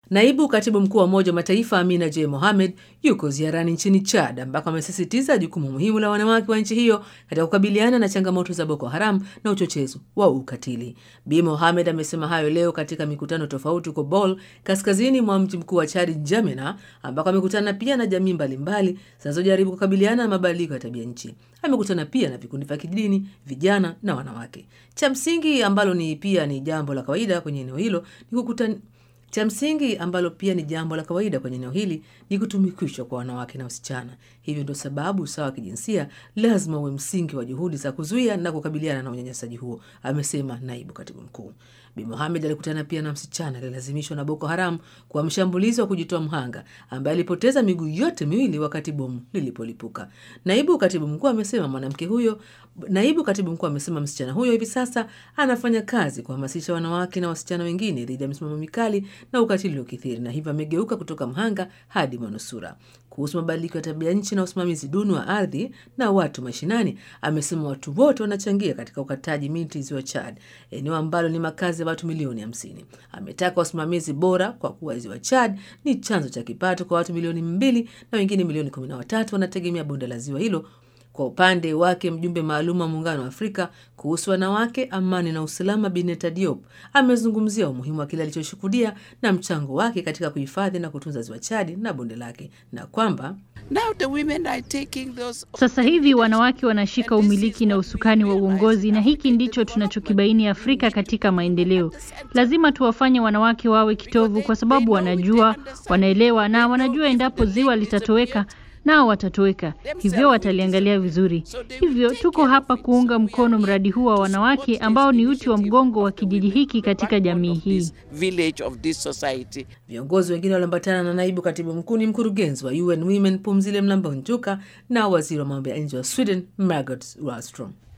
Naibu katibu mkuu wa Umoja wa Mataifa Amina J Mohamed yuko ziarani nchini Chad ambako amesisitiza jukumu muhimu la wanawake wa nchi hiyo katika kukabiliana na changamoto za Boko Haram na uchochezi wa ukatili. Bi Mohamed amesema hayo leo katika mikutano tofauti huko Bol, kaskazini mwa mji mkuu wa Chad, Njamena, ambako amekutana pia na jamii mbalimbali zinazojaribu kukabiliana na mabadiliko ya tabia nchi. Amekutana pia na vikundi vya kidini, vijana na wanawake. Cha msingi ambalo ni pia ni jambo la kawaida kwenye eneo hilo ni kukutana cha msingi ambalo pia ni jambo la kawaida kwenye eneo hili ni kutumikishwa kwa wanawake na wasichana. Hivyo ndio sababu usawa wa kijinsia lazima uwe msingi wa juhudi za kuzuia na kukabiliana na unyanyasaji huo, amesema naibu katibu mkuu. Bi Mohamed alikutana pia na msichana aliyelazimishwa na Boko Haram kuwa mshambulizi wa kujitoa mhanga ambaye alipoteza miguu yote miwili wakati bomu lilipolipuka. Naibu katibu mkuu amesema mwanamke huyo naibu katibu mkuu amesema msichana huyo hivi sasa anafanya kazi kuhamasisha wanawake na wasichana wengine dhidi ya misimamo mikali na ukatili uliokithiri, na hivyo amegeuka kutoka mhanga hadi manusura. Kuhusu mabadiliko ya tabia nchi na usimamizi duni wa ardhi na watu mashinani, amesema watu wote wanachangia katika ukataji miti ziwa Chad, eneo ambalo ni makazi ya watu milioni hamsini. Ametaka usimamizi bora kwa kuwa ziwa Chad ni chanzo cha kipato kwa watu milioni mbili na wengine milioni kumi na watatu wanategemea bonde la ziwa hilo. Kwa upande wake mjumbe maalum wa Muungano wa Afrika kuhusu wanawake, amani na usalama, Bineta Diop amezungumzia umuhimu wa kile alichoshuhudia na mchango wake katika kuhifadhi na kutunza ziwa Chadi na bonde lake na kwamba Now the women are taking those... Sasa hivi wanawake wanashika umiliki na usukani wa uongozi, na hiki ndicho tunachokibaini Afrika katika maendeleo. Lazima tuwafanye wanawake wawe kitovu, kwa sababu wanajua, wanaelewa na wanajua endapo ziwa litatoweka nao watatoweka, hivyo wataliangalia vizuri. Hivyo tuko hapa kuunga mkono mradi huu wa wanawake ambao ni uti wa mgongo wa kijiji hiki katika jamii hii. Viongozi wengine walioambatana na naibu katibu mkuu ni mkurugenzi wa UN Women Pumzile Mlambo Njuka na waziri wa mambo ya nje wa Sweden Margot Wallström.